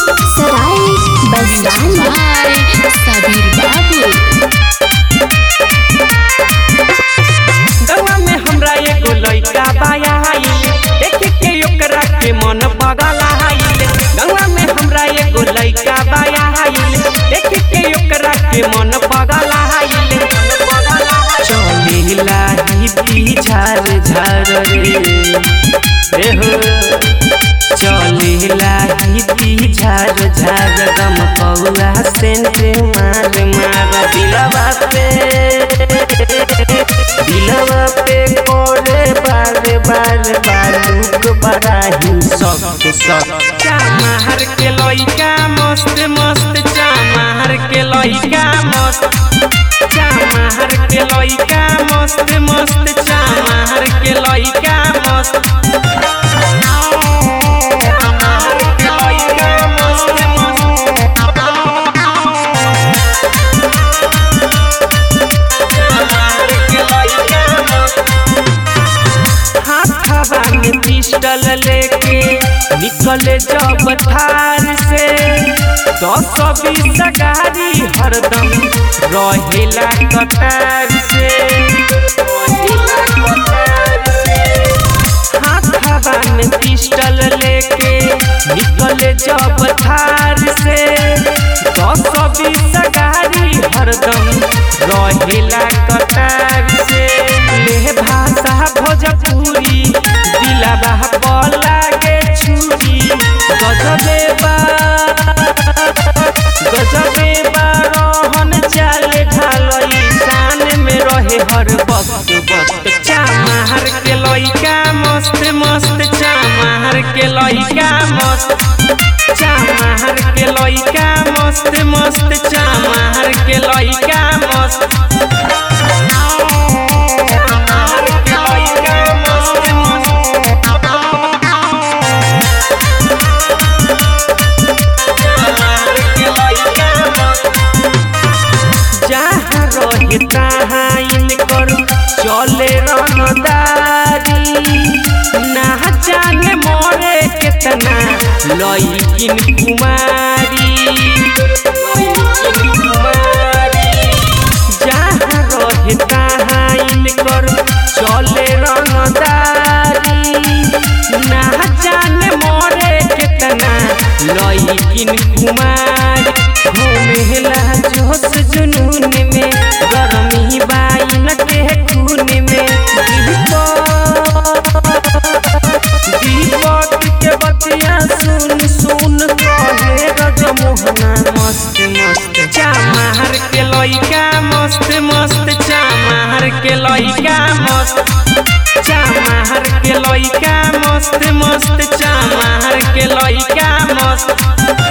सराय बरसाना बाय सबीर बाबू गवा में हमरा एगो लइका बाया आइल देख के ओकरा के मन पगला आइल गवा में हमरा एगो लइका बाया आइल देख के ओकरा के मन पगला आइल चलेला ही पी झार झार रे रे हो चलेला ही पी झार झार गम पौला सेंट मार मार दिलवा पे दिलवा पे कोले बार बार बालूक बराही सब सब चामार के लइका मस्त मस्त चामार के लइका मस्त चामार के लइका मस्त मस्त चामार के लइका मस्त चामार के लइका मस्त चामार के लइका मस्त हाथवा में पिस्टल लेके निकले जब थार से दस बीस गाड़ी हरदम रहेला कतार से रहेला कतार से। हाथवा में पिस्टल लेके निकले जब थार से दस बीस गाड़ी हरदम रहेला कतार से ले भाषा भोजपुरी दिलाबा बोला के छुरी गजबे बा गजबे बा रोहन चाल ढालई शान में रहे हर वक्त वक्त चामार के लइका मस्त मस्त चामार के लइका मस्त चामार के लइका मस्त मस्त चामार के लइका मस्त चामार के लइका मस्त चामार के लइका मस्त जहाँ रहे तहाँ इनकर चले रंगदारी ना जाने मोरे कितना लइकिन कुमारी लइकिन कुमारी जहाँ रहे तहाँ इनकर चले रंगदारी ना जाने मोरे कितना लइकिन कुमारी घूमेला जोश जुनून में गरमी बाइन के खून में दीपक दीपक के बतिया सुन सुन कहे रजमोहना मस्त मस्त चामार के लइका मस्त मस्त चामार के लइका मस्त चामार के लइका मस्त मस्त चामार के लइका मस्त